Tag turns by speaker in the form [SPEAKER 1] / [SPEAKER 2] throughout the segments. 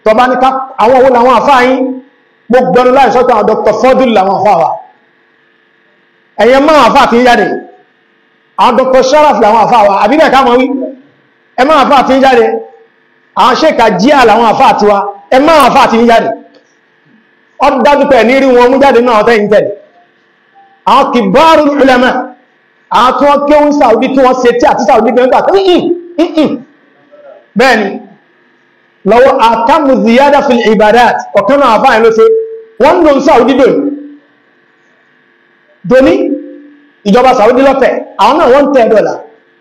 [SPEAKER 1] tọba ní ká àwọn owó làwọn àfáà yín gbogbo ẹnu láì sọ́tọ̀ àwọn Dr. Fọdùl làwọn àfáà wa ẹ̀yẹ máa àfáà tí ń jáde àwọn Dr. Sharaf làwọn àfáà wa àbíbẹ̀ ká mọ̀ wí ẹ máa àfáà tí ń jáde àwọn ṣèkà jíà làwọn àfáà tiwa ẹ máa àfáà tí ń jáde ọ dájú pẹ̀ ní rí wọn mú jáde náà tẹ́yìn tẹ̀lé àwọn kìbáàrù ulama àwọn tí wọ́n kéwọ́n Saudi tí wọ́n ṣe tí àti Saudi gbẹ̀ngbà tó bẹ́ẹ̀ni lọ́wọ́ àkàmù ziyada fil ibadat ọ̀kan náà àfáàyàn ló ṣe wọ́n ń lò ń Saudi dò dòní ìjọba Saudi lọ́tẹ̀ àwọn náà wọ́n tẹ́ dọ́là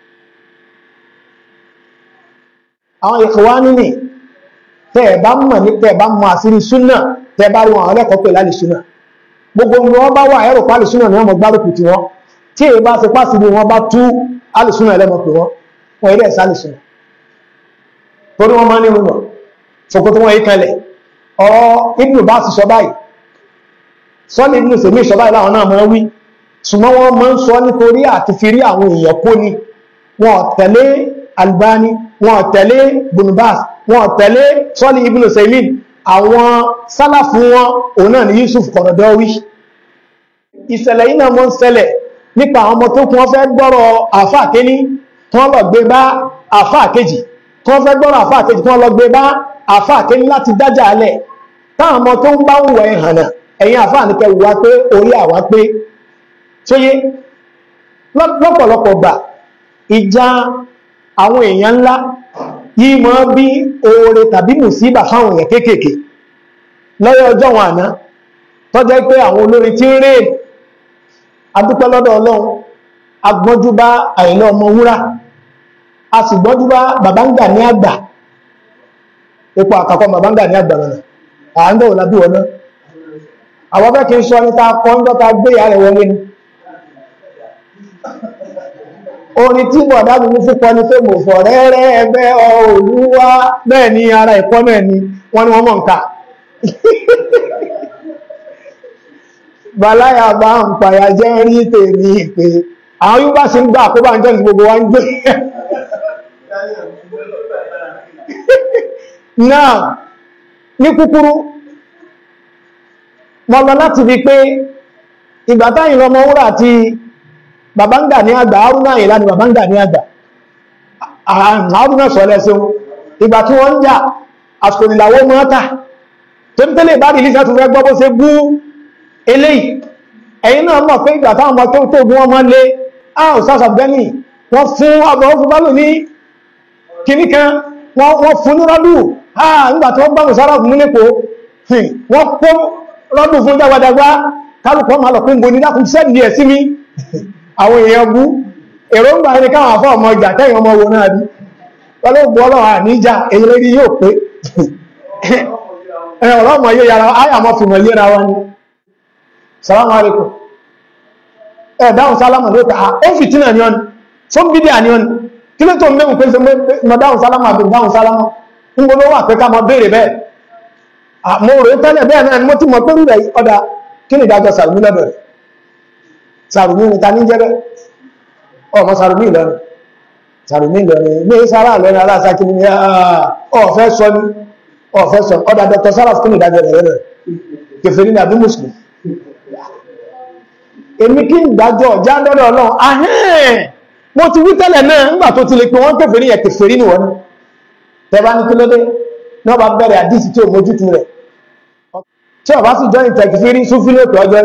[SPEAKER 1] àwọn Ikhwani ní tẹ́ ẹ̀ bá mọ̀ ní tẹ́ ẹ̀ bá mọ̀ àṣírí súnà tẹ́ ẹ bá rí wọn àwọn ẹlẹ́kọ̀ọ́ pè lálẹ́ súnà gbogbo ni wọ́n bá wà ẹ̀rọ pálí súnà ni wọ́n mọ̀ gbárùkù tí wọ́n tí èyí bá ṣe pàṣẹ bí wọ́n bá tú alùsúnà ẹlẹ́mọ̀ pè wọ́n wọ́n ilẹ̀ ìsálì súnà torí wọ́n máa ní rúnà ṣòkòtò wọn yí kalẹ̀ ọ̀rọ̀ ibùdó bá sì sọ báyìí sọ́lì ibùdó sèmí ìṣọ́ báyìí láwọn náà máa wí ṣùgbọ́n wọ́n máa ń sọ nítorí àti fi rí àwọn èèyàn kó ni wọn tẹ̀lé Albani wọn tẹ̀lé bunubas wọn tẹ̀lé sọ́lì ibùdó sèmí àwọn sálàfù wọn òun náà ni Yusuf Qaradawi ìṣẹ̀lẹ̀ yìí náà mọ́ ń ṣẹlẹ̀ nípa àwọn ọmọ tó kún wọ́n fẹ́ gbọ́rọ̀ àfáà kéní tí wọ́n lọ gbé bá àfáà kejì tí wọ́n fẹ́ gbọ́rọ̀ àfáà kejì tí wọ́n lọ gbé bá àfáà kéní láti dájà alẹ̀ táwọn ọmọ tó ń bá ń wọ ẹ̀hànà ẹ̀yìn àfáà ní kẹwù wá pé orí àwa pé tóyé lọ́pọ̀lọpọ̀ gbà ìjà àwọn èèyàn ńlá yìí mọ́ bí oore tàbí mùsíbà fáwọn èèyàn kéékèèké lọ́yọ́ ọjọ́ wọn àná tọ́jẹ́ pé àwọn olórin tí ń rèé adúpẹ́ lọ́dọ̀ ọlọ́run agbọ́njú bá àìlọ́ ọmọ wúrà a sì gbọ́njú bá bàbáńgà ní àgbà ipò àkàkọ́ bàbáńgà ní àgbà mọ̀nà àáńgbà ò lábí wọná àwọn fẹ́ kí n sọ ní ta kọ́ ń dọ́ta gbé ìyá rẹ̀ wọlé ni orin tí bọ̀dá mi mú fúnpọ̀ ni pé mo fọ̀ rẹ́rẹ́ ẹgbẹ́ olúwa bẹ́ẹ̀ ni ara ẹ̀kọ́ náà ni wọ́n ní wọ́n mọ̀ nǹka bàláyà bá ń pàyà jẹ́ rí tèmi pé àwọn yóò bá ṣe ń gbà kó bá ń jẹ́ gbogbo wa ń gbé náà ní kúkúrú mọ́ lọ láti fi pé ìgbà táyìn lọmọ wúrà àti bàbáńgà ní àgbà arúnà ìlà ni bàbáńgà ní àgbà arúnà sọ lẹ́sẹ̀ ìgbà tí wọ́n ń jà àsìkò ìlàwó mọ́ta tó ń tẹ́lẹ̀ bá rí ilé tó fẹ́ gbọ́ bó ṣe bú eléyìí ẹ̀yin náà mọ̀ pé ìgbà táwọn ọmọ tó tó gún ọmọ lé áhùn sáàsà bẹ́ni wọ́n fún ọmọ ó fún bálò ní kìíní kan wọ́n fún ní rọ́dù áà nígbà tó gbọ́mù sára fún nípo wọ́n kó rọ́dù fún jágbàdàgbà kálùkọ́ máa lọ pé ń bo ní dákùn sẹ́ẹ̀dì ẹ̀ sí mi àwọn èèyàn bú èròǹgbà ẹni káwọn afọ́ ọmọ ìjà tẹ́yìn ọmọ wo náà bí ọlọ́gbọ́ ọlọ́run àníjà èyí lórí yóò pé ọlọ́mọ yóò yára áyàmọ́ fìmọ̀ yéra wọn ni salamu alaikum ẹ dáhùn sálámà ló ta ó fìtínà ní ọ́nì fún bídíà ní ọ́nì kí ló tó ń mẹ́wùn pé ṣe mọ́ dáhùn sálámà àbí dáhùn sálámà ń gbọ́nà wà pé ká mọ́ béèrè bẹ́ẹ̀ mo rò tẹ́lẹ̀ bẹ́ẹ̀ náà ni mo ti mọ̀ pé rúrẹ̀ ọ̀dà kí ni ìdájọ́ sàrùmí lọ́dọ̀ rẹ̀ sàrùmí ni ta ní jẹ́ bẹ́ẹ̀ ọmọ sàrùmí Ìlọrin sàrùmí Ìlọrin ní sára lọ́rin aláṣákí ni ọ̀fẹ́ sọ ní ọ̀fẹ́ sọ ọ̀dà dr saraf kí ni ìdájọ́ rẹ̀ rẹ̀ kèfèrí ní àbí mùsùlùmí èmi kí ń dájọ́ ọ̀já lọ́dọ̀ ọlọ́run ahẹ́n mo ti wí tẹ́lẹ̀ náà nígbà tó ti lè pé wọ́n kèfèrí yẹn kèfèrí ní wọ́n tẹ́bá ní kílódé náà bá bẹ̀rẹ̀ àdísì tí ò mójútu rẹ̀ tí ọba sì jọ ìtẹ̀kìfèrí súnfí lóòtù ọjọ́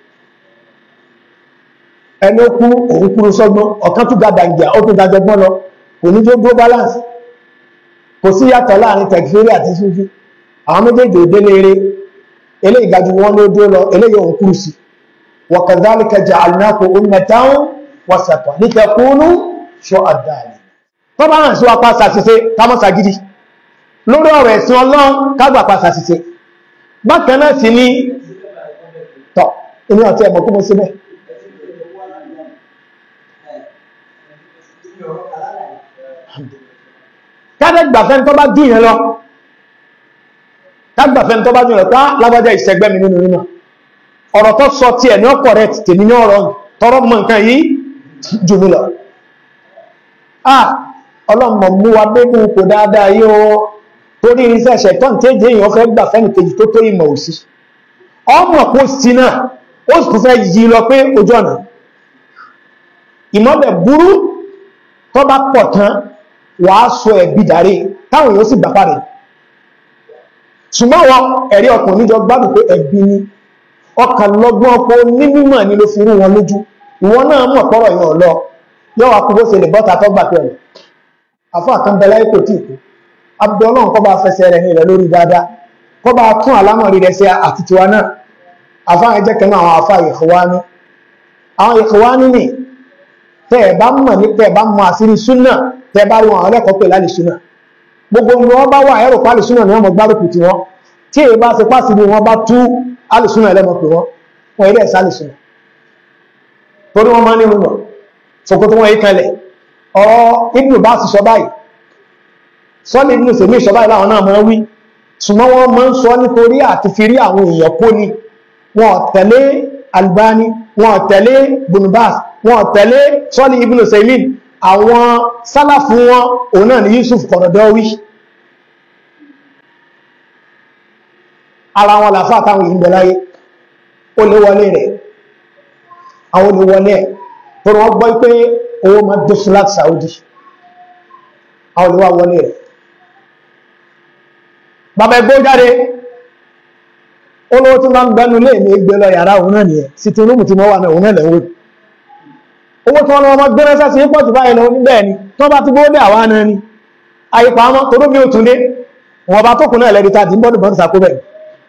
[SPEAKER 1] ẹni ó kú òun kúrú sọ́gbọ́n ọ̀kan tún ga dàǹgìà ó tún dájọgbọ́n lọ kò ní tó dúró balance kò sí yàtọ̀ láàrin tẹ̀kìfèrí àti súnfí àwọn méjèèjì òdélé eré eléyìí gajú wọn ló dúró lọ eléyìí òun kúrú sí وكذلك جعلناكم أمة وسطا لتكونوا شهداء tó bá hàn sí wa pa ṣàṣìṣe kámọ́ ṣàgídí lórí ọ̀rọ̀ ẹ̀sìn ọlọ́run kágbà pa ṣàṣìṣe bákan náà sì ní tọ̀ inú àti ẹ̀mọ̀ kó mọ́ síbẹ̀ kádẹ́gbàfẹ́ tó bá dùn yẹn lọ kádẹ́gbàfẹ́ tó bá dùn yẹn lọ ká lágbájá ìṣẹ́gbẹ́ mi nínú nínú ọ̀rọ̀ tó sọ tí ẹ̀ ní ọkọ̀ rẹ̀ tèmi ní ọ̀rọ̀ tọrọ mọ̀ nǹkan yìí jù mí lọ ah ọlọ́mọ mú wa gbégún kò dáadáa yí o torí irinṣẹ́ ṣẹ̀tọ́n tí èdè èèyàn fẹ́ gbà fẹ́nì kejì tó tó ìmọ̀ òsì ọmọ kó sí náà ó sì tún fẹ́ yí lọ pé ojú ọ̀nà ìmọ̀bẹ̀ burú tó bá pọ̀ tán wàá sọ ẹ̀bí dàrí táwọn èèyàn sì gbà parí ṣùgbọ́n wọn ẹ̀rí ọkùnrin níjọ gbádùn pé ẹ̀bí ni ọkàn lọ́gbọ́n ọpọ̀ onímọ̀ ni ló fi rú wọn lójú ìwọ náà mọ̀ pọ́rọ̀ yẹn lọ yọ́ wa kúrò sí lè bọ́ta tó gbà pẹ̀lú àfọ́ àkànbẹ̀lá ikò tí ìkú abdọ́lọ́n kọ́ bá fẹsẹ̀ rẹ̀ ní rẹ̀ lórí dáadáa kọ́ bá tún àlámọ̀rí rẹ̀ sí àti tiwa náà àfáà ẹjẹ́ kẹ́nu àwọn àfáà ìkọwání àwọn ìkọwání ni tẹ́ ẹ̀ bá mọ̀ ní tẹ́ ẹ̀ bá mọ̀ àṣírí súnà tẹ́ ẹ bá rí wọn àwọn ẹlẹ́kọ̀ọ́ pè lálẹ́ súnà gbogbo ni wọ́n bá wà ẹ̀rọ pálí súnà ni wọ́n mọ̀ gbárùkù tí wọ́n tí èyí bá ṣe pàṣẹ bí wọ́n bá tú alùsúnà ẹlẹ́mọ̀ pè wọ́n wọ́n ilé ẹ̀sá alùsúnà torí wọ́n máa ní rúmọ̀ ṣòkòtò wọn yìí kalẹ̀ ọ̀rọ̀ ibùdó bá sì sọ báyìí sọ́lé ibùdó sèmí ìsọ báyìí láwọn náà máa wí ṣùgbọ́n wọ́n máa ń sọ nítorí àti fi rí àwọn èèyàn kó ni wọn tẹ̀lé Albani wọn tẹ̀lé bunubas wọn tẹ̀lé sọ́lé ibùdó sèmí àwọn sálàfù wọn òun náà ni Yusuf Qaradawi ara wọn làfá àtàwọn yìí ń bẹ láyé ó lè wọlé rẹ̀ àwọn olè wọlé ẹ̀ tó wọ́n gbọ́ pé owó ma dóṣù láti Saudi àwọn olè wà wọlé rẹ̀ bàbá ẹgbẹ́ jáde olówó tí wọ́n ń gbẹ́nu lé ní gbé lọ yàrá òun náà nìyẹn sí ti rúmù tí wọ́n wà náà òun náà lẹ́wọ́ owó tí wọ́n lọ́wọ́ máa gbé ránṣẹ́ sí pọ̀ jù báyìí lọ níbẹ̀ ni tí wọ́n bá ti gbówó dé àwa náà ni àyípa ọmọ toró mi ò tún dé wọn bá tókùn náà lẹ́ni tá ti ń bọ́dù bọ́dù sàkó bẹ́ẹ̀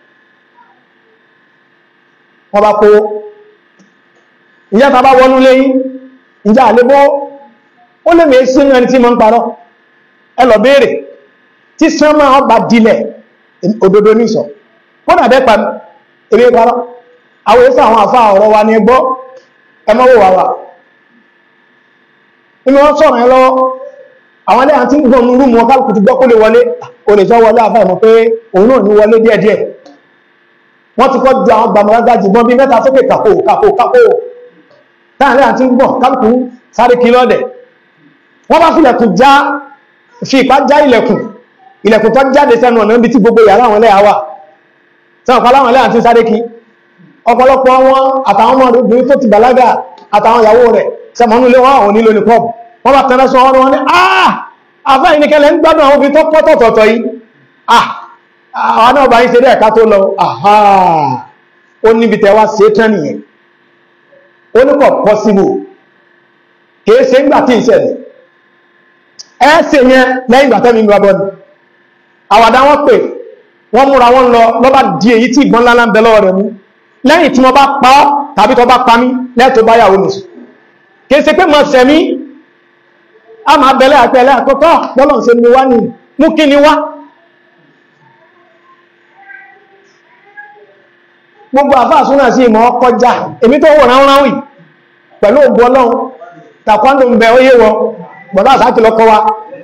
[SPEAKER 1] wọ́n bá kó ìyá ta bá wọnú léyìn ìjà àlébó ó lè mẹ́ sínú ẹni tí mọ́ ń parọ́ ẹ lọ béèrè tí sánmà ọba dilẹ̀ òdodo ní ìsọ̀ wọ́n dàbẹ́ pa èrè parọ́ àwọn èsà àwọn àfá ọ̀rọ̀ wa ní ẹgbọ́ ẹmọ́wò wà wà inú wọ́n sọ̀rọ̀ ẹ lọ́wọ́ àwọn ilé àti gbọ́n ní rúmù ọkàlùkù ti gbọ́ kó lè wọlé o lè sọ wọlé àfá ìmọ̀ pé òun náà ní wọlé díẹ̀díẹ̀ wọ́n ti kọ́ ju àwọn gbàmọ̀lágbà jùgbọ́n bí mẹ́ta sókè kàkó kàkó kàkó láàrin àti ń gbọ̀n kálùkù sáré kí lọ́dẹ̀ wọ́n bá fílẹ̀kùn já fi ìpá já ilẹ̀kùn ilẹ̀kùn tó jáde sẹ́nu ọ̀nà ibi tí gbogbo yàrá àwọn ẹlẹ́yà wà sẹ́wọ̀n pa láwọn ẹlẹ́yà tí sáré kí ọ̀pọ̀lọpọ̀ wọn àtàwọn ọmọ obìnrin tó ti bàlágà àtàwọn ìyàwó rẹ̀ sẹ́mọ̀nú ilé wọn àwọn onílò ní pọ́ọ̀bù wọ́n bá tẹ́lẹ̀ sọ wọn ní ah àfẹ́ ìníkẹ́lẹ̀ ń gbádùn àwọn obìnrin tó pọ́ tọ̀tọ̀tọ̀ yìí ah àwọn náà bá yín ṣe dẹ́ẹ̀ká tó lọ àhá ó níbi tẹ́wà sí tán nìyẹn ó ní kọ̀ pọ́síbù kìí ṣe ńgbà tí ìṣẹ̀lẹ̀ ẹ́ẹ̀ṣẹ̀ yẹn lẹ́yìn ìgbà tẹ́mi ìgbà bọ́ni àwàdá wọn pè wọ́n múra wọn lọ lọ́bá di èyí tí ìgbọ́n lálá ń bẹ lọ́wọ́ rẹ̀ mú lẹ́yìn tí wọ́n bá pa ọ́ tàbí tó bá pa mí lẹ́ẹ̀tọ́ bá yàwó nìṣù kìí ṣe pé mọ̀ sẹ̀mí a máa bẹ̀lẹ̀ àpẹẹlẹ àkọ́kọ́ lọ́lọ́n ṣe ni wá ní mú kí ni wá gbogbo àfáà súnà sí ìmọ̀ ọkọjá èmi tó wọ̀ ránwọ́n wì pẹ̀lú ògbò ọlọ́run tàkwándò ń bẹ óyé wọ gbọ̀dá àsáàkì lọ́kọ́ wa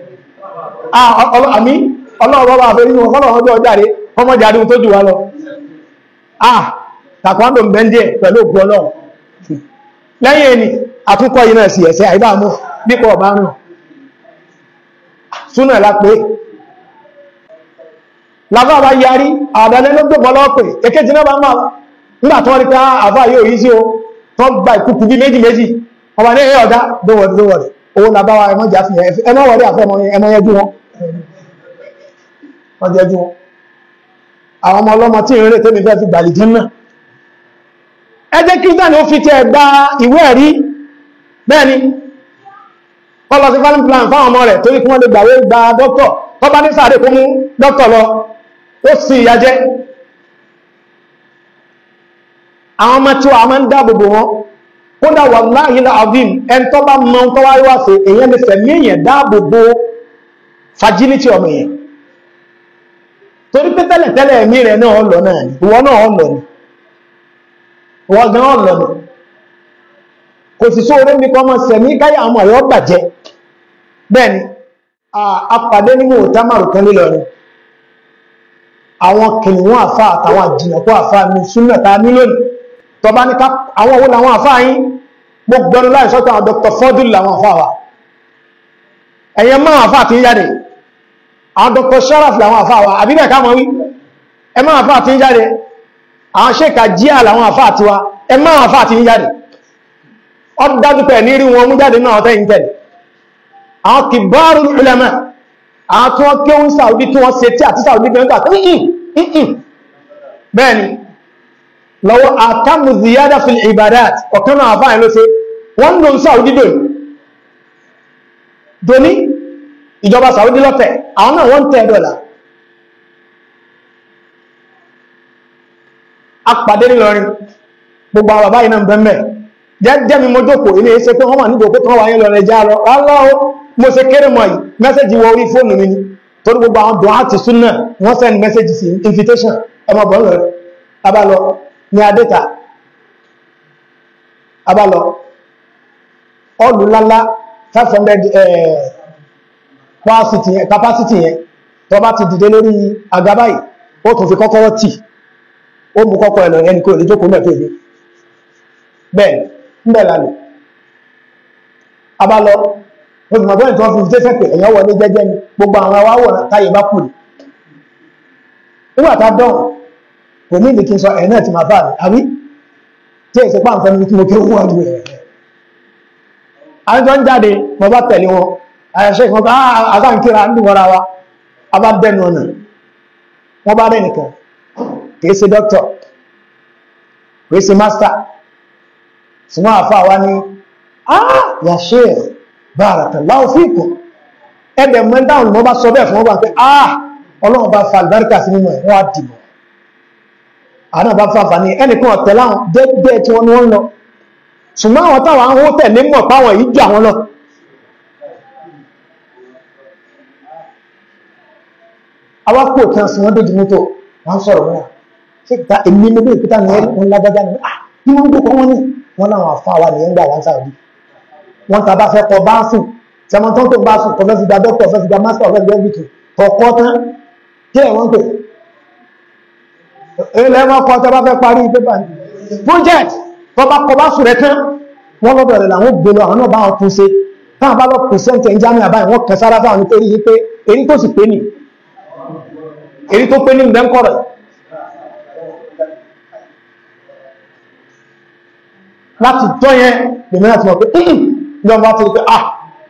[SPEAKER 1] àmì ọlọ́run bá fẹ́ nínú ọlọ́run ọjọ́ ọjáre ọmọ jáde tó jù wá lọ ah tàkwándò ń bẹ ń díẹ̀ pẹ̀lú ògbò ọlọ́run lẹ́yìn ẹni àtúnkọ́ yìí náà sí ẹ̀sẹ̀ àìbámú nípa ọ̀bá rùn súnà lápé láfá bá yarí àdánẹ́ ló gbogbo ọlọ́pẹ̀ èkéjì náà bá máa nígbà tó rí pé àfá yóò yí sí o tó gba ìkùkù bí méjì méjì ọba ní ẹ̀yọ́ ọ̀dá dówọ̀dí dówọ̀dí owó làbáwà ẹmọ́ jà fi ẹmọ́ wọ̀dí àfẹ́mọ́ ẹmọ́ yẹjú wọn wọ́n jẹjú wọn àwọn ọmọ ọlọ́mọ tí ìrìn tẹ́mi fẹ́ fi gbàlì jẹ́ náà ẹ jẹ́ kí dáni ó fi tẹ́ gba ìwé ẹ̀rí bẹ́ẹ̀ni kọlọ sí family plan fáwọn ọmọ rẹ̀ torí kí wọ́n lè gbàwé gba dókítọ̀ tó bá ní sáré kó mú dókítọ̀ lọ ó sì ìyà jẹ́ àwọn ọmọ tí wọ́n máa ń dáàbòbò wọn kódà wallahi al-azim ẹn tó bá mọ tó wáyé wá sí èyàn lè fẹ̀mí èyàn dáàbòbò fragility ọmọ èyàn torí pé tẹ́lẹ̀tẹ́lẹ̀ ẹ̀mí rẹ̀ náà lọ náà ni ìwọ náà lọ ni ìwọ gan lọ ni kò sì sóore ní kọ́ mọ́ sẹ̀mí káyà àwọn ọ̀yọ́ bàjẹ́ bẹ́ẹ̀ni apàdé nínú òtámàrù kan nílọrin àwọn kìnnìún àfá àtàwọn àjìnàkú àfá ní súnmọ̀ ta ní lónìí tó bá ní ká àwọn owó làwọn àfá yín mo gbọ́nú láì sọ́tọ̀ àwọn Dr. Fọ́dúlù làwọn àfá wa ẹ̀yẹ máa àfá àti yáde àwọn dr sharaf làwọn àfáà wa àbíbẹ̀ ká mọ̀ wí ẹ máa àfáà tí ń jáde àwọn ṣèkà jíà làwọn àfáà tí wa ẹ máa àfáà tí ń jáde ọ dájú pẹ̀ ní rí wọn mú jáde náà ọ̀tẹ́ ìtẹ̀lẹ̀ àwọn kìbáàrù ulama àwọn tí wọ́n kéwọ́n Saudi tí wọ́n ṣe tí àti Saudi gbẹ̀ngà bẹ́ẹ̀ni lọ́wọ́ àtàmù ziyada fil ibadat ọ̀kan náà àfáà ló ṣe wọ́n lò ń Saudi dò dòní ìjọba Saudi lọ́tẹ̀ àwọn náà wọ́n tẹ́ dọ́là apàdé nílọrin gbogbo àwọn bàbá iná bẹ́m̀bẹ̀ jẹ́ mi mọ́jọ́kò ilé iṣẹ́ pé wọ́n wà nígbò pé kí wọ́n wáyé lọ rẹ̀ já lọ aláwọ̀ mo ṣe kéré mọ̀ yìí mẹ́sẹ̀jì wọ orí fóònù mi ni torí gbogbo àwọn dùn áti súnà wọ́n send message sí invitation ọmọ bọ̀ lọ rẹ̀ abalọ ní adẹ́ta abalọ ọlù lálá 500 capacity yẹn capacity yẹn tó bá ti dìde lórí agabáyì ó tún fi kọ́kọ́rọ́ tì ó mú kọ́kọ́ ẹ̀lọ ẹni kò lè jókòó mẹ́fẹ́ ilé bẹ́ẹ̀ ń bẹ̀ lálẹ́ abalọ olùmọ̀gbọ́n ìtọ́ fi jẹ́ pé èèyàn wọlé jẹ́jẹ́ ni gbogbo àwọn awáwọ̀ táyé bá kù ní nígbà tá dán kò ní ìdíkí sọ ẹ̀ náà ti máa bá mi àbí tí èsì pa nǹkan ní kí mo kí ó wọ́n ní ẹ̀ àwọn tó ń jáde mo bá tẹ̀lé wọn àyàṣẹ́ ìkan bá àzáǹkíra ń dùn wọ́ra wa a bá bẹ́nu ọ̀nà wọ́n bá rẹ̀ nìkan kìí ṣe dọ́kítọ̀ kìí ṣe mástà ṣùgbọ́n àfa wa ní ah ya sheikh barakallahu fikum ẹ̀bẹ̀ mẹ́dáhùn ni wọ́n bá sọ bẹ́ẹ̀ fún wọn bá pé ah ọlọ́run bá fa àlùbáríkà sí nínú ẹ̀ wọ́n á dìbò àwọn náà bá fàfà ní ẹnìkan ọ̀tẹ̀ láwọn dẹ́gbẹ́ tí wọ́n ní wọ́n lọ ṣùgbọ́n àwọn táwọn ahó tẹ̀lé mọ̀ páwọn yìí jù àwọn lọ awápò tí wọ́n sì wọ́n dójú mọ́tò wọ́n sọ̀rọ̀ wọn ṣe ta èmi ní bí ìpítà ní ẹ̀rí wọn lágbájá ní à ní wọ́n gbókọ̀ wọn ní wọ́n láwọn afá wa nìyẹn gbà wọ́n sáà rí wọ́n ta bá fẹ́ kọ bá sùn tí wọ́n tán tó bá sùn kọfẹ́ fi gba dókítà fẹ́ fi gba mástà fẹ́ fi gba bìtù kọ̀ọ̀kọ́ tán kí ẹ̀ wọ́n pè ilẹ̀ wọn kọ́ tẹ́ bá fẹ́ parí pépà ní project tó bá kọ bá sùn rẹ̀ tán wọ́n lọ́dọ̀ rẹ̀ làwọn gbé lọ àwọn náà bá wọn tún ṣe táwọn bá lọ pèsèntì ẹ̀ ń jámẹ́ àbáyé wọ́n kẹ sára fáwọn nítorí yí pé èyí tó sì pé nì èyí tó pé ní ìdẹ́ńkọ̀rọ̀ láti tọ́ yẹn lèmi láti mọ̀ pé ìhìn lọ́n bá ti rí pé ah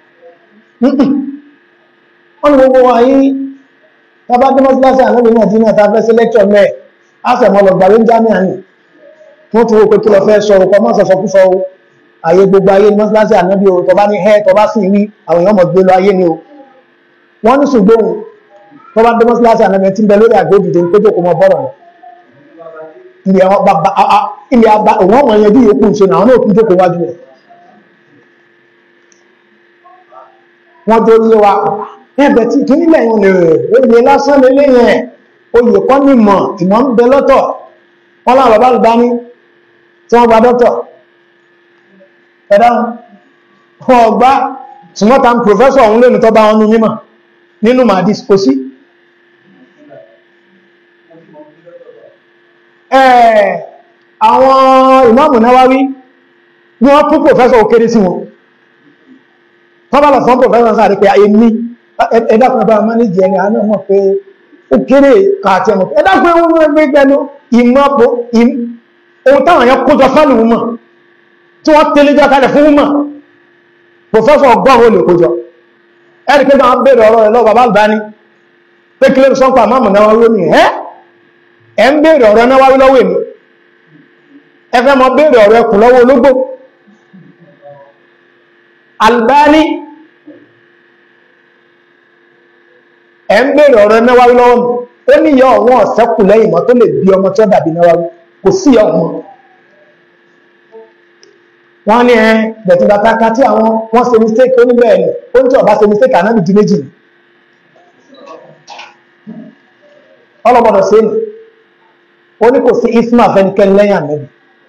[SPEAKER 1] wọ́n ni gbogbo wa yí tàbá dẹ́mọ́sílásí ànábì náà tí náà ta fẹ́ sí lẹ́kṣọ̀ mẹ́ àfẹ̀mọ́ lọ gbàwé jámíà ní wọ́n ti wo pé kí lọ fẹ́ sọ̀rọ̀ kọ́ mọ́sọ̀ sọ fúnfọ́ o ayé gbogbo ayé ní mọ́sílásí ànábì o tọba ní ẹ́ tọba sì rí àwọn èèyàn mọ̀ gbé lọ ayé ni o wọ́n ní ṣùgbọ́n tọba dẹ́mọ́sílásí ànábì tí ń bẹ lórí àgbódìdè ń péjọ kó mọ bọ́rọ̀ rẹ̀ ilé àwọn bàbá ilé àbá òun ọmọ yẹn bí yòókù ṣe náà náà kún jókòó wájú rẹ̀ wọ́n tó yé wa ẹ̀bẹ̀ tí kí nílẹ̀ yìí lè oyè lásán lélé yẹn oyè kọ́ ní mọ̀ ìmọ̀ ń bẹ lọ́tọ̀ wọ́n láwọn bàbá lùbá ní tí wọ́n gba dọ́tọ̀ ẹ̀dá wọn ọgbá ṣùgbọ́ta ń pòfẹ́sọ̀ ọ̀hún lónìí tọ́ bá wọn nú mímọ̀ nínú màdís kò sí àwọn ìmáàmù Nawawi ní wọ́n tún pòfẹ́sọ̀ ó kéré sí wọn tọ́bàlọ̀ fún pòfẹ́sọ̀ sáà rí pé ayé ní ẹ̀dàkùn bá mánéjì ẹni àánú mọ̀ pé ó kéré kààtì ẹmọ̀ ẹ̀dàkùn ẹwọ́n mọ́ ẹgbẹ́ gbẹ́nu ìmọ̀pọ̀ ohun táwọn yẹn kójọ fánù mọ̀ tí wọ́n tẹ́lẹ̀ jọ kalẹ̀ fún mọ̀ pòfẹ́sọ̀ ọgọ́rùn olè kójọ ẹ̀rì pé máa bèèrè ọ̀rọ̀ ẹ̀lọ́ bàbá Albani pé kí ló sọ́pà máàmù Nawawi ní ẹ́ ẹ̀ ń bèèrè ọ̀rọ̀ Nawawi lọ́wọ́ èmi ẹ fẹ́ mọ bèèrè ọ̀rọ̀ ẹkùn lọ́wọ́ ológbò Albani ẹ ń bèèrè ọ̀rọ̀ Nawawi lọ́wọ́ mi ó ní ìyá ọ̀wọ́n ọ̀sẹ́kù lẹ́yìn mọ́ tó lè bí ọmọ tí ó dàbí Nawawi kò sí ọmọ wọ́n ní ẹ bẹ̀tì bàtà ká tí àwọn wọ́n ṣe mistake ó ní bẹ́ẹ̀ ni ó ní tí ọba ṣe mistake ànábì di méjì ni ọlọ́gbọ́dọ̀ sí ni ó ní kò sí isma fẹ́nikẹ́ni lẹ́yìn ànábì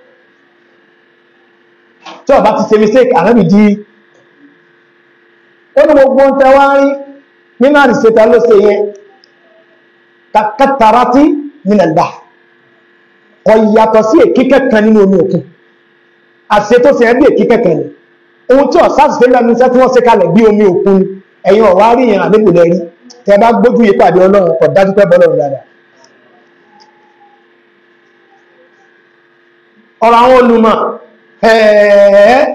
[SPEAKER 1] tí ọba ti ṣe mistake ànábì di ó ní gbogbo ń tẹ́ wá rí nínú àdìsẹ́ta ló ṣe yẹn kàkàtàrátì nílẹ̀lá kò yàtọ̀ sí èkí kẹ́kàn nínú omi òkun àṣẹ tó ṣe ẹbí èkí kẹ́kàn ni ohun tí ọ̀sá ṣe lẹ́nu iṣẹ́ tí wọ́n ṣe kalẹ̀ bí omi òkun ẹ̀yin ọ̀wá rí yẹn àdébò lẹ́rí tẹ bá gbójú yí pàdé ọlọ́run kọ̀ dájú pé bọ́lọ́run dáadáa ọ̀rọ̀ àwọn olùmọ̀ ẹ̀ẹ́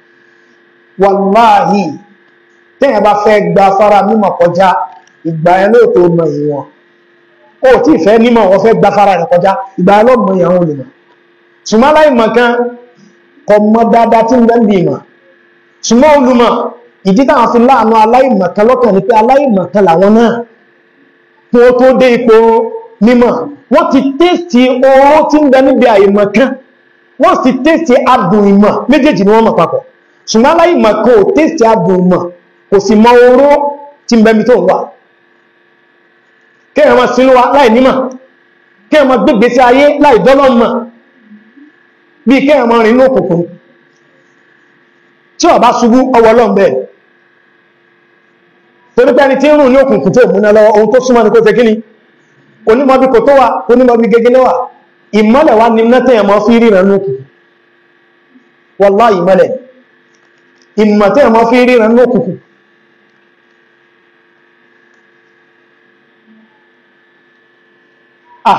[SPEAKER 1] wàláhì tẹ́yàn bá fẹ́ gba fara mímọ̀ kọjá ìgbà ẹ̀ ló tó mọ ìwọ̀n ó tí ìfẹ́ nímọ̀ wọ́n fẹ́ gba fara rẹ̀ kọjá ìgbà ẹ̀ ló mọ ìyàwó olùmọ̀ ṣùgbọ́n aláìmọ̀ kan kọ mọ dáadáa tí ń bẹ́ ń bí ìmọ̀ ṣùgbọ́n olùmọ̀ ìdí táwọn fi láàánú aláìmọ̀ kan lọ́kàn ni pé aláìmọ̀ kan làwọn náà kí ó tó dé ipò mímọ̀ wọ́n ti tẹ́sì oró tí ń bẹ níbi àìmọ̀ kan wọ́n sì tẹ́sì adùn ìmọ̀ méjèèjì ni wọ́n mọ̀ papọ̀ ṣùgbọ́n aláìmọ̀ kan ò tẹ́sì adùn ìmọ̀ kò sì mọ oró tí ń bẹ mi tó ń wà kéèyàn máa sínú wa láì nímọ̀ kéèyàn máa gbégbé sí ayé láì dọ́lọ́ mọ̀ bí kéèyàn máa rìn ní òkùnkùn tí ó bá ṣubú ọwọ́ ọlọ́m̀bẹ̀ torí pé ẹni tí ń rùn ní òkùnkùn tó múná lọ ohun tó súnmọ́ ní kó ṣe kí ni onímọ̀ bí kò tó wà onímọ̀ bí gẹ́gẹ́ lẹ́wà ìmọ́lẹ̀ wá ní mẹ́tẹ̀yàn mọ́ fi ríran ní òkùnkùn wọ́lá ìmọ́lẹ̀ ìmọ̀tẹ̀yàn mọ́ fi ríran ní òkùnkùn ah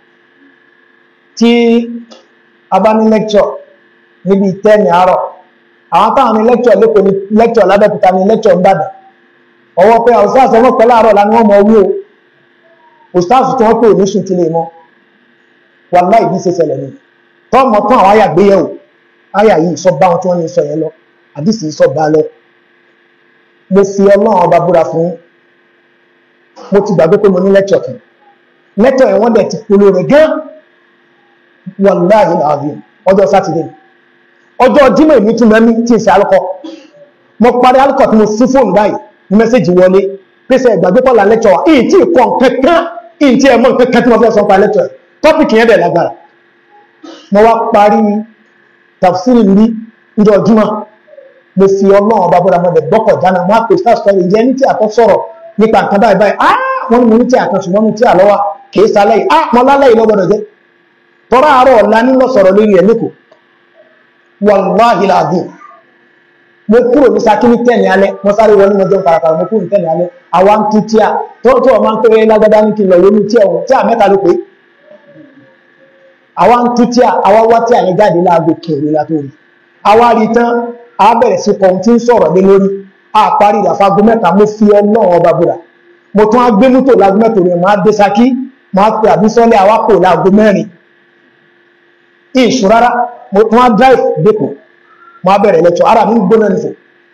[SPEAKER 1] tí a bá ní lẹ́kṣọ̀ níbi tẹ́ni àárọ̀ àwọn táwọn ní lẹ́kṣọ̀ lẹ́kọ̀ọ́ ní lẹ́kṣọ̀ lábẹ́kúta ní lẹ́kṣọ̀ ń bàdàn ọwọ́ pé ọ̀sáàsì ọmọ pẹ̀lú àárọ̀ la ní wọ́n mọ owó o òsáàsì tí wọ́n pè ní sùn tí lè mọ́ wà láì bí ṣe ṣẹlẹ̀ ni tọ́mọ tán àwọn àyà gbé yẹ̀wò àyà yìí sọ bá wọn tí wọ́n ní sọ yẹn lọ àdìsí sọ bá lọ mo fi ọlọ́run ọba búra fún mo ti gbàgbé pé mo ní lẹ́kṣọ̀ kan lẹ́kṣọ̀ yẹn wọ́n dẹ̀ ti polo rẹ̀ gán wàláhì ààbìn ọjọ́ sátidé ọjọ́ jímọ̀ ìní tún mẹ́mí tí ìṣẹ́ alùkọ́ mo parí alùkọ́ tí mo sí fóònù báyìí ní mẹ́sẹ̀jì wọlé pèsè ìgbàgbé pọ̀lá lẹ́tọ̀ wa ìyí tí ìkọ̀ kankan ìyí tí ẹmọ́ kankan tí wọ́n fẹ́ sọ pa lẹ́tọ̀ tọ́pìkì yẹn dẹ̀ lágbára mo wá parí tafsiri rí ìjọ jímọ̀ mo fi ọlọ́run ọba bọ́dà mọ́dẹ̀ gbọ́kọ̀ dáná mo á pè sáà sọ ìyẹn ní tí àtọ́ sọ̀rọ̀ nípa nǹkan báyìí báyìí ah wọ́n ní mo ní tí àtọ́ ṣùgbọ́n mo tí àlọ́wà kì í sálẹ̀ yìí ah mo lálẹ́ yìí lọ́gbọ́dọ̀ jẹ́ tọ́rọ àárọ̀ ọ̀la nílọ sọ̀rọ̀ lórí ẹ̀ lẹ́kọ̀ọ́ wàláhì láàbí mo kúrò ní sakini tẹ́ni alẹ́ mo sáré wọlé mọ́jọ́ parapara mo kúrò ní tẹ́ni alẹ́ àwa ń tú tíà tó tó ọmọ ń pé lágbádá ní kí n lọ lórí tíà ọ̀hún tíà mẹ́ta ló pé àwa ń tú tíà àwa wá tíà yẹn jáde láago kẹrì látòrí àwa rí tán a bẹ̀rẹ̀ sí kan tí ń sọ̀rọ̀ lé lórí a parí ìdàfago mẹ́ta mo fi ọlọ́run ọba búra mo tún á gbé mọ́tò láago mẹ́tò rẹ̀ máa dé Ṣakí máa pe àbísọ́lẹ̀ awakọ̀ láago mẹ́rin ìṣù rárá mo tún á drive dẹ́kọ̀ máa bẹ̀rẹ̀ lẹ́tọ̀ ara mi gbóná nìfò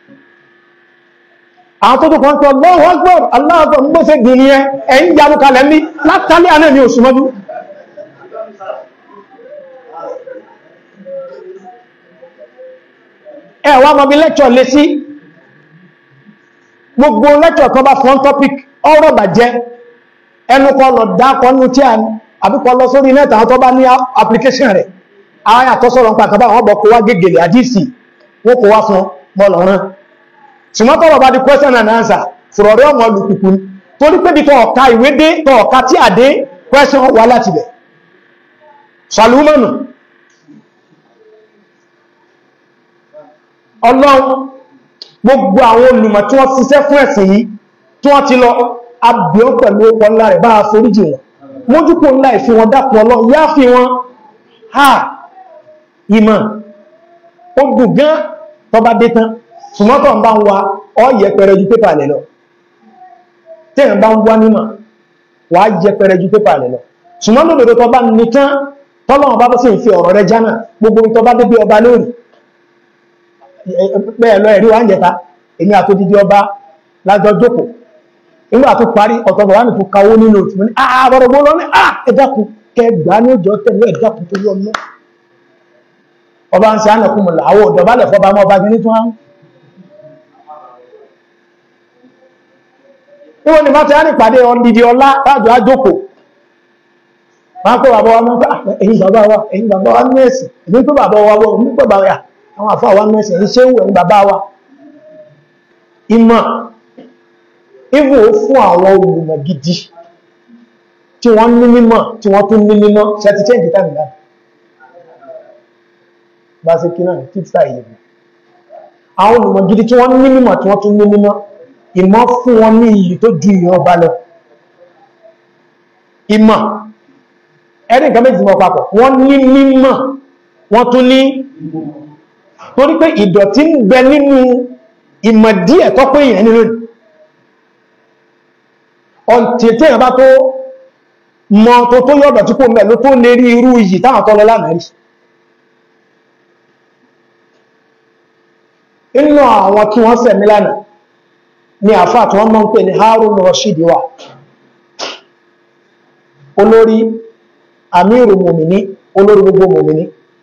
[SPEAKER 1] àwọn tó tó kàn tó Allahu Akbar Allahu Akbar ń gbóṣe gbìn ní ẹ ẹ̀yìn yanu kalẹ̀ ní látàlẹ́ àná ní oṣù mọ́jú ẹ wá mọ́ bí lẹ́tọ̀ lé sí gbogbo lẹ́tọ̀ kan bá fọ́n topic ọ̀rọ̀ bàjẹ́ ẹnu kọ lọ dákọ̀ nínú tí a àbíkọ lọ sórí nẹ́ta àwọn tó bá ní application rẹ̀ àwọn àtọ́sọ̀rọ̀ ń pa àkàbà àwọn ọbọ̀ kó wá gẹ́gẹ̀lẹ̀ àdísì wọ́n kó wá fún bọ́ọ̀lọ̀rán ṣùgbọ́n tọ́rọ̀ bá di question and answer fọ̀rọ̀ rẹ̀ ọmọ olùkùkù torí pé bí tọ́ ọ̀ka ìwé dé tọ́ ọ̀ka tí a dé question wà láti bẹ̀ salumanu ọlọ́run gbogbo àwọn olùmọ̀ tí wọ́n ṣiṣẹ́ fún ẹ̀sìn yìí tí wọ́n ti lọ abìọ́ pẹ̀lú ọkọ̀ ńlá rẹ̀ bá a foríjì wọn mójúkò ńlá ìfi wọn dákun ọlọ́run yá fi wọn ha ìmọ̀ ó dùn gán tó bá dé tán ṣùgbọ́n ń bá ń wa ọ yẹpẹrẹ ju pépà lẹ̀ lọ tẹ́yàn bá ń wá nímọ̀ wà á yẹpẹrẹ ju pépà lẹ̀ lọ ṣùgbọ́n lódodo tó bá ní tán tọ́lọ́wọ́n bá sì ń fi ọ̀rọ̀ rẹ jánà gbogbo tó bá débi ọba lórí bẹ́ẹ̀ lọ ẹ̀rí wa ń jẹta èmi àtòdìdí ọba lájọ jókòó nígbà tó parí ọ̀tọ̀bọ̀ wà ní fún kawó nínú òtún ní àbọ̀rọ̀gbọ́ lọ ní ẹ̀dàkùn kẹgbà ní òjò tẹ̀lé ẹ̀dàkùn tó yọ mọ́ ọba ń ṣe ánàkùn mọ̀lá àwọ̀ ọ̀dọ̀bálẹ̀ fọba mọ́ ọba gini tó hàn níwọ̀n ni máa ti rán ìpàdé ọdìdí ọlá láàjọ àjókò máa kó bàbá wa mọ́ ẹ̀yìn bàbá wa ẹ̀yìn bàbá wa ní ẹ̀sìn èmi pé bàbá wa wọ́n ní pẹ̀ bàbá àwọn àfáà wa ní ẹ̀sìn ẹ̀yìn ṣé ń wẹ̀ ní bàbá wa ìmọ̀ even ó fún àwọn olùmọ̀ gidi tí wọ́n ní mímọ̀ tí wọ́n tún ní mímọ̀ ṣẹ́tí change time láti bá sí kí náà títà ìyẹ̀bù àwọn olùmọ̀ gidi tí wọ́n ní mímọ̀ tí wọ́n tún ní mímọ̀ ìmọ̀ fún wọn ní iyì tó ju ìyàn ọba lọ ìmọ̀ ẹni nǹkan méjì mọ́ papọ̀ wọ́n ní mímọ̀ wọ́n tún ní torí pé ìdọ̀tí ń bẹ nínú ìmọ̀ díẹ̀ tó pé èèyàn nínú ọ̀tí tí èèyàn bá tó mọ tó tó yọ̀dọ̀ tí kò mẹ́ ló tó lè rí irú iyì táwọn tọ́lọ lánàá rí inú àwọn tí wọ́n sẹ̀mí lánàá ni àfáà tí wọ́n mọ́ ń pè ní Harun Rashid wà olórí amíru mòmìní olórí gbogbo mòmìní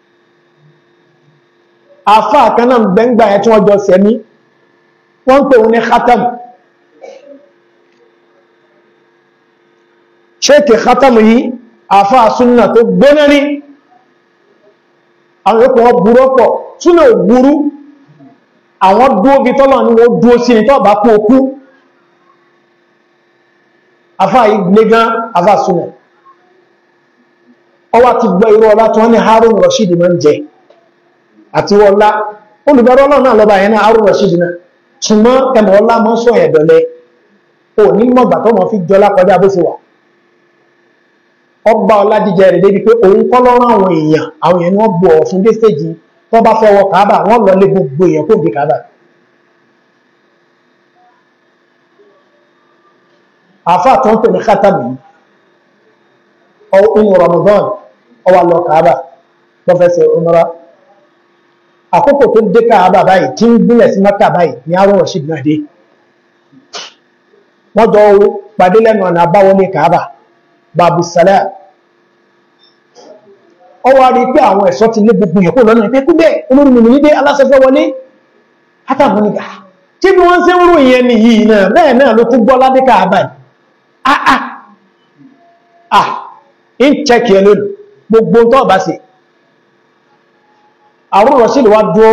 [SPEAKER 1] àfáà kan náà gbẹ́ngbà ẹ̀ tí wọ́n jọ sẹ̀mí wọ́n ń pè wọ́n ní khatam ṣéèkì khatam yìí àfáà súnnà tó gbóná ní àwọn yóò wọ́n burú ọ̀pọ̀ súnnà ò burú àwọn dúó bí tọ́lọ̀ ní wọ́n dúó sí ní tọ́ bá kú okú àfáà yìí gbégán àfáà súnnà ọwá ti gbọ́ irú ọlá tí wọ́n ní Harun Rashid máa ń jẹ àti ọlá olùbẹ̀rọ ọlọ́run náà lọ́ba yẹn náà Harun Rashid náà ṣùgbọ́n ẹmọ̀ ọlá mọ́ sọ ẹ̀dọ̀lẹ́ ò ní mọ̀gbà tó mọ̀ fi jọlá kọjá bó ṣe wà ọba ọlá jíjẹ rẹ̀ débi pé òun kọ́ lọ́rọ̀ àwọn èèyàn àwọn èèyàn ni wọ́n bu ọ̀fun dé stéèjì tó bá fẹ́ wọ Kaaba wọ́n lọ lé gbogbo èèyàn kó di Kaaba àfa tó ń pè ní kátàbí inú Ramadan ọwà lọ Kaaba wọ́n fẹ́ ṣe umra àkókò tó dé Kaaba báyìí tí ń gúnlẹ̀ sí Mẹ́kà báyìí ní Harun Rashid náà dé wọ́n jọ pàdé lẹ́nu ọ̀nà àbáwọlé Kaaba babu salam ọ wá rí pé àwọn ẹ̀ṣọ́ ti lé gbogbo ìyẹ̀kó lọ́nà ìpé kúgbẹ́ olórí mi ní dé aláṣẹfẹ́ wọlé látàmúnigà tí bí wọ́n ṣe ń rò ìyẹn ni yìí náà bẹ́ẹ̀ náà ló tún gbọ́ ládé Kaaba yìí ah ah ah in check yẹn lónìí gbogbo tó bá ṣe Harun Rashid wá dúó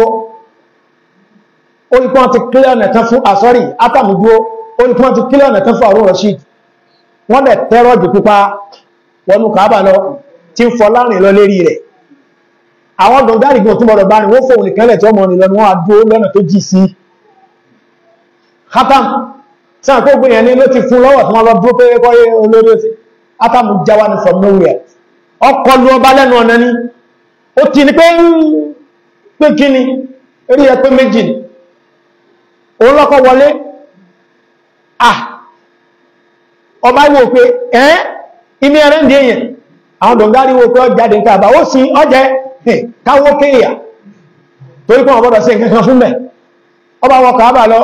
[SPEAKER 1] orí pọ́n ti kílẹ̀ ọ̀nà tán fún àsọ́rì átàmù dúó orí pọ́n ti kílẹ̀ ọ̀nà tán fún Harun Rashid wọ́n dẹ̀ tẹ́rọ jù pípa wọnú Kaaba lọ tí ń fọ láàrin lọ lérí rẹ̀ àwọn dọ̀gbárìgbọ̀n tó mọ̀rọ̀ bá ní wọ́n fòun nìkanlẹ̀ tí ọmọ nìlọ ni wọ́n adúó lọ́nà tó jì sí khatam sáà kó gbìyàn ní ló ti fún lọ́wọ́ tí wọ́n lọ dúró pé kọ́yé olórí ó átámù jáwá ní from nowhere ọkọ̀ lu ọba lẹ́nu ọ̀nà ni ó ti ní pé ń pé kí ni eré ẹ pé méjì ni òun lọ́kọ̀ wọlé ah ọba wò pé ẹ́ imi ẹ̀rẹ́ ndí èyàn àwọn dọ̀ngárí wò pé ọjáde ń káàbà ó sì ọjẹ́ káwó kéèyà torí kọ́ ọ̀bọ̀dọ̀ sí nǹkan fún mẹ́ ọba wọ káàbà lọ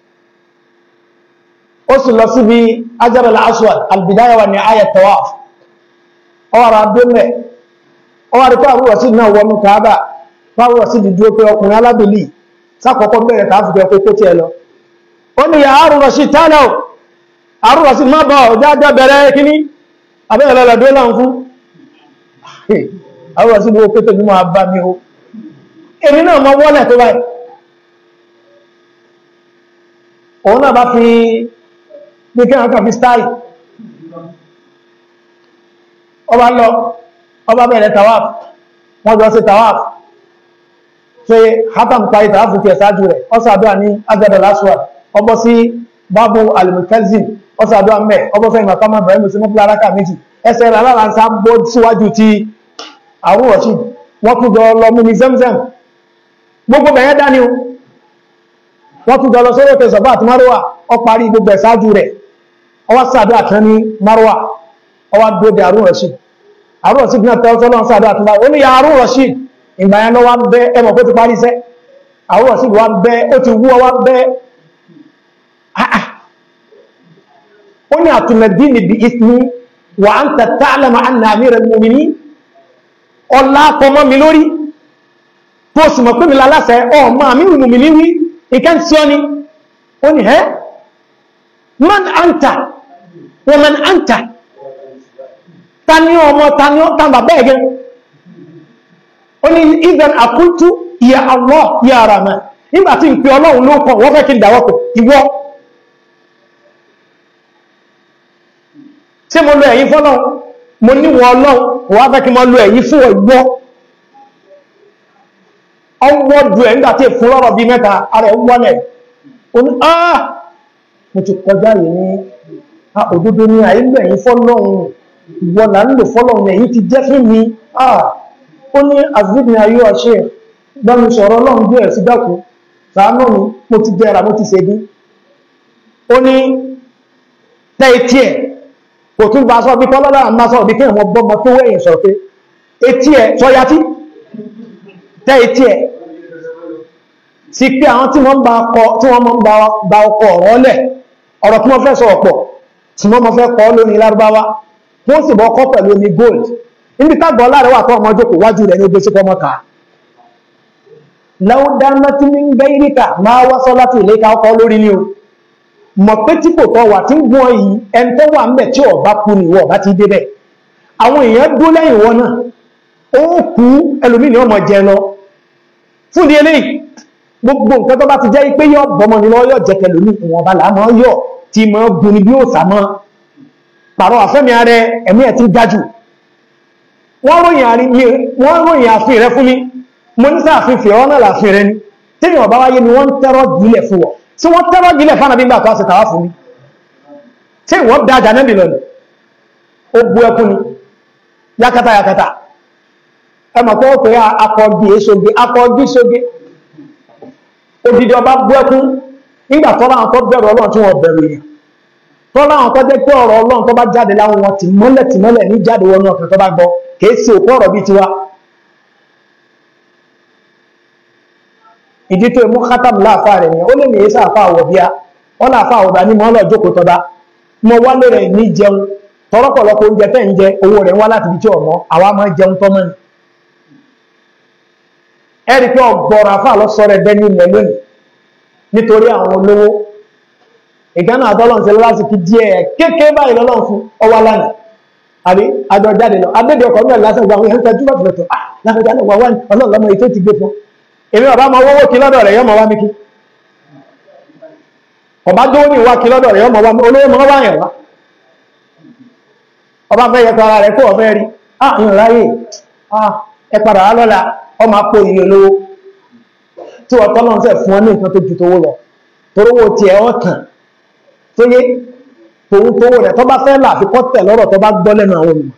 [SPEAKER 1] ó sì lọ síbi Hajar al-Aswad al-Bidaya wa Nihaya tawaf ọwọ́ra dómẹ̀ ọwọ́ rí pé àrúwọ̀ sí náà wọnú káàbà fáwọ̀ sí di dúró pé ọkùnrin alábìlì sákọ̀ọ́kọ́ bẹ̀rẹ̀ káàfùkẹ́ pé kó tí ẹ lọ ó ní ya Harun Rashid tánà Harun Rashid má bọ̀ jájá bẹ̀rẹ̀ kíní abẹ́rẹ̀ lọ́dọ́ láń fún Harun Rashid wo pé tèmi máa bá mi o èmi náà mọ wọ́lẹ̀ tó báyìí òun náà bá fi ní kí wọ́n kàn fi stáì ọba lọ ọba bẹ̀rẹ̀ tawaf wọ́n jọ sí tawaf ṣe hatam parí tawaf fi ẹ̀sájú rẹ̀ ọ́sàdúwà ní agbẹ́dọ̀ lásùwà ọbọ́ sí babu alimukazin ọ́sàdúwà mẹ́ ọbọ́ fẹ́ ìmọ̀kọ́mọ bẹ̀rẹ̀ mùsùlùmí fúnra aráka méjì ẹsẹ̀ rẹ̀ aláàlánsá bọ́ síwájú ti àrùn rọ̀ṣì wọ́n tún jọ lọ mú ní zemzem gbogbo bẹ̀yẹn dání o wọ́n tún jọ lọ sórí òkè sọ̀bá àti márùwà ọ parí gbogbo ẹ̀sájú rẹ̀ ọwọ́ sàdúrà kan ní márùwà ọwọ́ dóde àrùn rọ̀ṣì àrùn rọ̀ṣì náà tẹ́ ọ̀tọ́ náà sàdúrà tó báyìí ó ní ya àrùn rọ̀ṣì ìgbà yẹn lọ wá bẹ́ ẹmọ̀ kó ti parí iṣẹ́ àrùn rọ̀ṣì wá bẹ́ ó ti wú ọwá bẹ́ ó ní àtùmẹ̀dí níbi ìsìn wà á ń tẹ̀ ta'lama anna amiral mu'minin ọlá kọmọ mi lórí tó sì mọ̀ pé mi lálásẹ ọmọ amirul mu'minin wí ìkẹ́ ń tí ọ ni ó ní ẹ́ man anta wa man anta ta ni ọmọ ta ni ọ tàn bàbá ẹ̀gẹ́ ó ní idan àkúntú ya Allah ya Rahman nígbà tí ń pe ọlọ́run ló kọ̀ wọ́n fẹ́ kí n dáwọ́pọ̀ ìwọ tí mo lo ẹ̀yìn fọ́lọ́run mo níwọ̀ ọlọ́run wọ́n fẹ́ kí mo lo ẹ̀yìn fún ìwọ ọwọ́ ju ẹ̀ nígbà tí è fún lọ́rọ̀ bí mẹ́ta ara ẹ̀ wọ́lẹ̀ ó ní ah mo ti kọjá yìí ní òdodo ní àìlẹ́yìn fọ́lọ́hun ìwọ là ń lò fọ́lọ́hun ẹ̀yìn ti jẹ́ fún mi ó ní azibni ayé ọ̀ṣẹ́ gbọ́nù sọ̀rọ̀ ọlọ́run bí ẹ̀ sí dákú sàánú mi mo ti jẹ́ra mo ti ṣe bí ó ní tẹ́ etí ẹ̀ kò tún bá sọ bí tọ́lọ́lá àmà sọ bí kéèyàn bọ́mọ tó wẹ̀yìn sọ pé etí ẹ̀ sọyatí tẹ́ etí ẹ̀ sí pé àwọn tí wọ́n bá gba ọkọ̀ ọ̀rọ̀ lẹ̀ ọ̀rọ̀ tí wọ́n fẹ́ sọ ọ̀pọ̀ tí wọ́n mọ́ fẹ́ kọ́ lórí lárúbáwá wọ́n sì bọ́ kọ́ pẹ̀lú omi gold níbi tágbọ́ láàrẹ wà tó ọmọ jókòó wájú rẹ̀ ní ogbé sí fọmọ ká láwùdáná tí ní gbé ìríkà máa wáṣọ láti ilé ká ọkọ̀ lórí ni o mọ̀ pé tí kò tọ́ wà tí ń gbọ́n yìí ẹni tó wà ń bẹ̀ tí ọba kú ni ìwọ ọba ti débẹ̀ àwọn èèyàn dó lẹ́yìn wọn náà ó kú ẹlòmíì ni ọmọ jẹ lọ fún di eléyìí gbogbo nǹkan tó bá ti jẹ́ pé yọ bọ́mọ ni lọ yọ jẹ́kẹ̀ lómi ìwọ̀n ọba làá mọ́ yọ tí mọ́ gun ni bí ó sà mọ́ pàrọ̀ àfẹ́mi ààrẹ ẹ̀mí ẹ̀ ti ga jù wọ́n ròyìn àfin rẹ fún mi mo ní sáàfin fìrọ́ náà láàfin rẹ ni tí mi ọba wáyé ni wọ́n ń tẹ́rọ gílẹ̀ fún wọ tí wọ́n tẹ́rọ gílẹ̀ fún àbí gbà tó àṣẹ tàwá fún mi tí wọ́n da àjà nẹ́bì lọ́nà ó bu ẹkún ni yakata yakata ẹ mọ̀ pé ó pè akọ̀ọ̀dì èsoge akọ̀ọ̀dì soge odidi ọba bú ẹkún nígbà tọ́lá àwọn tó bẹ̀rù ọlọ́run tí wọ́n bẹ̀rù èèyàn tọ́lá àwọn tó jẹ́ pé ọ̀rọ̀ ọlọ́run tó bá jáde láwọn wọn ti mọ́lẹ̀ ti mọ́lẹ̀ ní jáde wọnú ọkàn tó bá gbọ́ kìí sí òkú ọ̀rọ̀ bíi tiwa ìdí tó mú kátàm láàfà rẹ̀ ni ó lè ní èsà àfà àwọ̀ bíá wọ́n láàfà àwọ̀dá ní mọ́ lọ jókòó tọ́ba mo wálé rẹ̀ ní jẹun tọ́rọ́pọ̀lọpọ̀ oúnjẹ tẹ́ ń jẹ owó rẹ̀ wá láti ibi tí ọ̀mọ́ àwa máa jẹun tọ́mọ́ ni ẹ̀rí pé ọgbọ̀rọ̀ àfà lọ sọ rẹ̀ bẹ́ni ilẹ̀ lónìí nítorí àwọn olówó ìgánà àtọ́lọ́n ṣe lọ́wọ́ sí kí díẹ̀ kéèké báyìí lọ́lọ́n fún ọwá lánàá àbí àjọ jáde lọ abédè ọkọ̀ mẹ́rin lásán gba àwọn èèyàn tẹ́jú bàtì lọ́tọ̀ láfẹ́jà náà wà wá ní ọlọ́run lọ́mọ ètò ti gbé fún èmi ọba máa wọ́wọ́ kí lọ́dọ̀ rẹ̀ yọmọ wá mi kí ọba dówó ní ìwá kí lọ́dọ̀ rẹ̀ yọmọ wá mi olówó mọ́ wá yẹn wá ọba fẹ́ yẹ tọ́ra rẹ̀ kó ọ̀fẹ́ rí ah ìyàn ráyè ah ẹ padà wá lọ́la ọmọ apò ìyẹn olówó tí wọ́n tọ́lọ́ ń sẹ̀ fún ọ ní nǹkan tó ju tówó lọ torówó tiẹ̀ ọ̀ tàn tó yé tòun tówó rẹ̀ tó bá fẹ́ là fi kọ́ tẹ̀ lọ́rọ̀ tó bá gbọ́ lẹ́nu àwọn olùmọ̀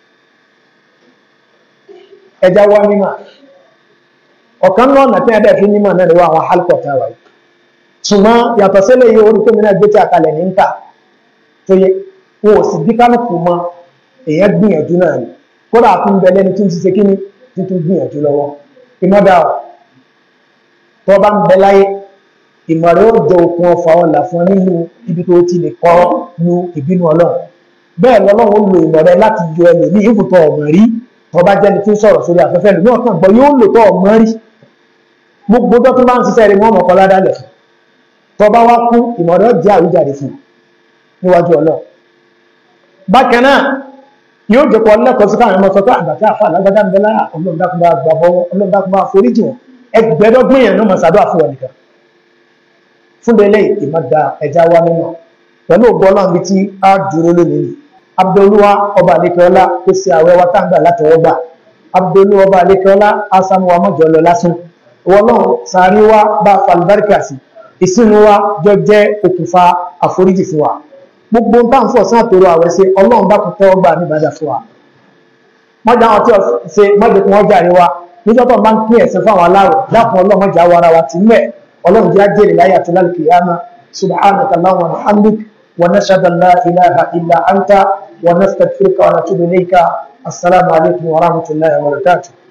[SPEAKER 1] ẹja wá mímọ̀ ọ̀kan náà nà tí a bẹ́ẹ̀ fi mímọ̀ náà lọ́wọ́ àwọn hálùkọ̀ tá a wáyé ṣùgbọ́n yàtọ̀ sílẹ̀ yìí orí tómi náà gbé tí a kalẹ̀ ní nkà tó yé wọn ò sì bí kánùkù mọ èèyàn gbìyànjú náà ni kódà fún bẹ lẹ́ni tí ń ṣiṣẹ́ kíní tuntun gbìyànjú lọ́wọ́ ìmọ̀dà tó bá ń bẹ láyé ìmọ̀rẹ́ ó jẹ okun ọfà ọlà fún nínú ibi tó ti lè kọ́ lu ìbínú ọlọ́run bẹ́ẹ̀ lọ́lọ́run ó lo ìmọ̀rẹ́ láti yọ ẹlòmí ìfòtọ́ ọmọ rí tó bá jẹ́ni tí ń sọ̀rọ̀ sórí afẹ́fẹ́ lòmí ọ̀kan gbọ́ yóò lò tọ́ ọmọ rí gbogbo tó tún bá ń ṣiṣẹ́ rí wọ́n mọ̀ kọ́lá dálẹ̀ fún tó bá wá kú ìmọ̀rẹ́ ó jẹ́ àwíjàre fún níwájú ọlọ́run bákan náà yóò jẹ́pọ̀ lẹ́kọ̀ọ́ sí káwọn ọmọ sọ pé àgbàtí àfa alágbádá ń bẹ lára ọlọ́run dákúnbá gbàbọ́ ọlọ́run dákúnbá foríjì wọn ẹgbẹ̀ẹ́dọ́gbọ̀n yẹn náà mọ̀ sàdọ́ àfọwọ́ nìkan fúnbẹ̀lẹ̀ ìmọ̀dá ẹja wa nínú pẹ̀lú ògbọ́lọ́n bí tí a dúró lónìí ni abdolúwa ọba àlékẹ́ọ́lá tó ṣe àwẹ̀ wa táǹgbà látọwọ́gbà abdolúwa ọba àlékẹ́ọ́lá asamuwa mọ́jọ lọ lásán ọlọ́run sàárì wa bá falùbáríkà sí ìsinmi wa jọ jẹ́ okùnfà àforíjì fún wa gbogbo ń tàǹfọ̀ sí àtòrò àwẹ̀ sí ọlọ́run bá kútọ́ ọgbà níbàdà fún wa mọ́jà wọn tí ó ṣe mọ́jọ kí wọ́n jàre wa níjọ́ tó bá ń pín ẹ̀sìn fún àwọn aláwọ̀ dákun ọlọ́run mọ́jà wa ara wa ti mẹ́ ọlọ́run jẹ́ ajé ìláyà àti lálùkìyàmá subhanaka allahumma wa bihamdik wa nashhadu an la ilaha illa anta wa nastaghfiruka wa natubu ilayka assalamu alaikum wa rahmatullahi wa barakatuh